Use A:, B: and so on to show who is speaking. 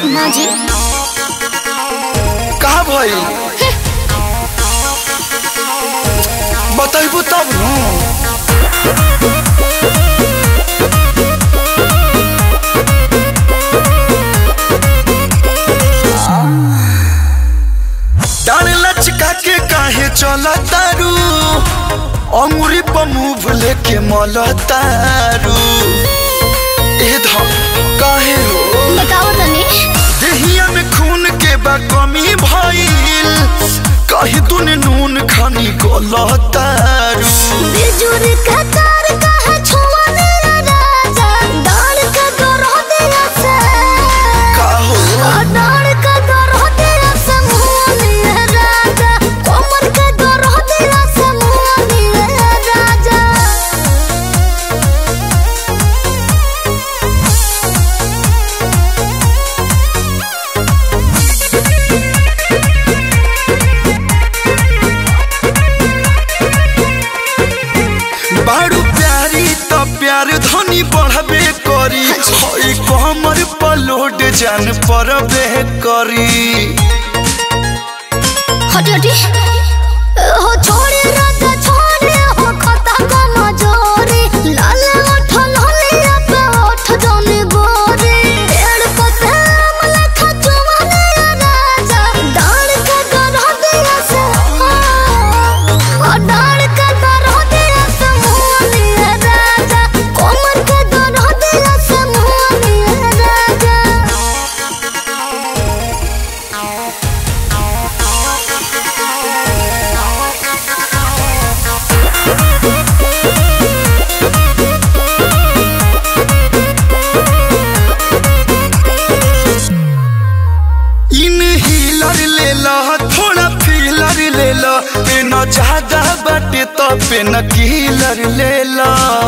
A: ना जी
B: का भई बतैबू तब न डाल लचका के काहे चल तारू अंगुरी पर मुंह लेके मल तारू ए धम काहे हो
A: बताओ तनी
B: देहिया में खून के बा कमी भइल कही तूने नून खानी गलतारू
A: बिजुर का तार कहा छुआने राजा डाल का गरो दिया से
B: का हो
A: डाल का गरो दिया से मुआनी राजा कोमर का गरो दिया से मुआनी राजा
B: बारू प्यारी त प्यार धनी बढ़बे करी हई कमर पलोड जान परबे करी
A: हटी हटी हो छोड़े राजा छोड़े हो खता को मजोरी लाल ओठ लालिया पे ओठ जाने गोरी पेड़ पते अमला खचवाने राजा डाल का गरह दिया से ओ डाल का गरह दिया से मुआनी राजा कोमर का गरह दिया से मुआनी राजा
B: इन हीलर ले ला थोड़ा फीलर ले ला पे न ज्यादा बाटे तो पे न कीलर ले ला